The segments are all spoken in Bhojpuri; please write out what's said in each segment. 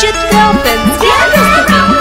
Chitra Films.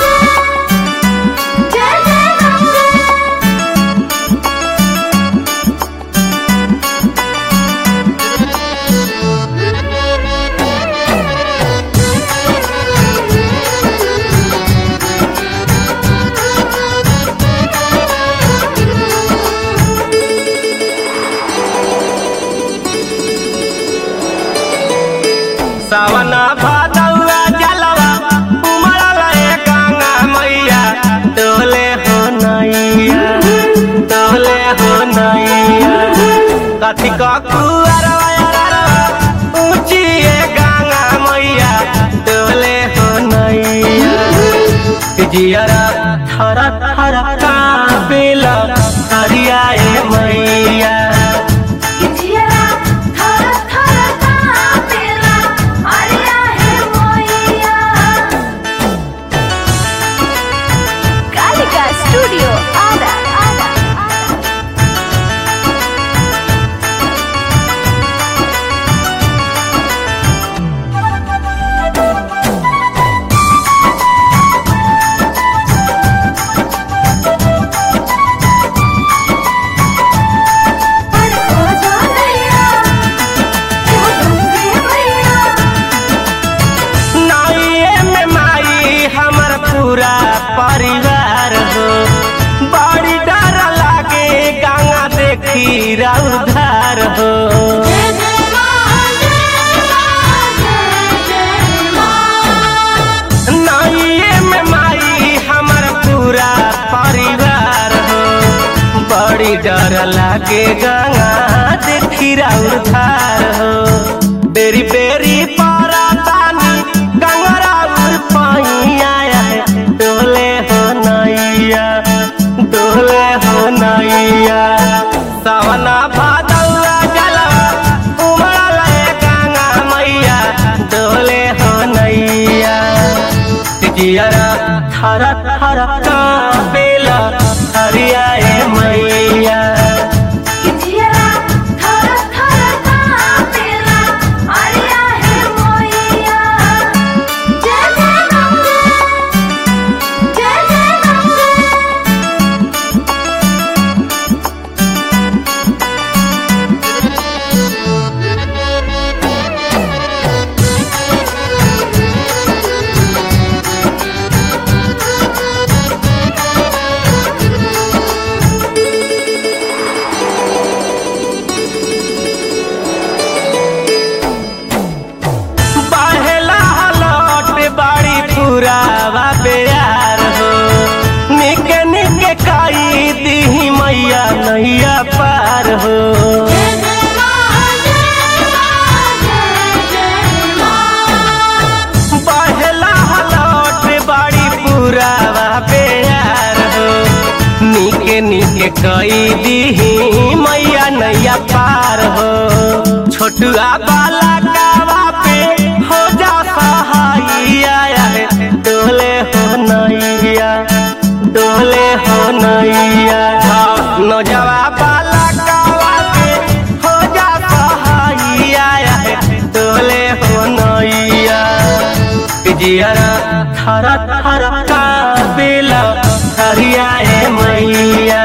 सावन भादौआ जलवा उमड़ल ए गंगा मैया डोले हो नैया डोले हो नैया कथी क कुअरवा ऊंची ए गंगा मैया डोले हो नैया जियरा थर थर कापेला हरिया ए मैया Kalika Studio. Ada. Ada. नाइए में माई हमर पूरा परिवार हो बड़ी डर लागे गंगा देखी रउधार हो नाइए में माई हमर पूरा परिवार हो बड़ी डर लागे गंगा देखी रउधार हो बेरी बेरी पारा तानी गंगरा उर पाइया डोले हो नैया डोले हो नैया सवना भादौआ जलवा उमड़ल ए गंगा मैया डोले हो नैया जियरा थर थर कापेला हरिया ए मैया बहेला हलट बाड़ी पुरावा प्यार हो निके निके काई दी मैया नैया पार हो बहेला हलट बाड़ी पुरावा प्यार हो निके निके कई दी मैया नैया पार हो छोटुआ बाला कावा पे हो जा सहाइया डोले हो नैया डोले हो नैया नौजवा बाला कावा पे हो जा सहाइया डोले हो नैया जियरा थर थर कापेला हरिया ए मैया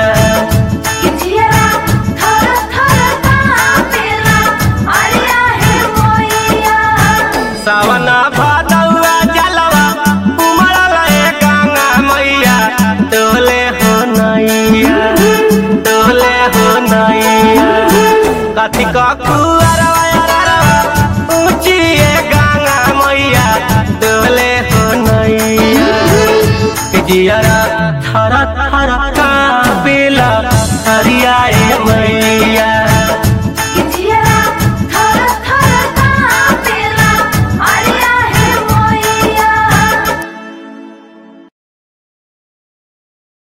सावन भादौआ जलवा उमड़ल ए गंगा मैया डोले हो नैया डोले हो नैया कथी क कुअरवा ऊंची ए गंगा मैया डोले हो नैया जियरा थर थर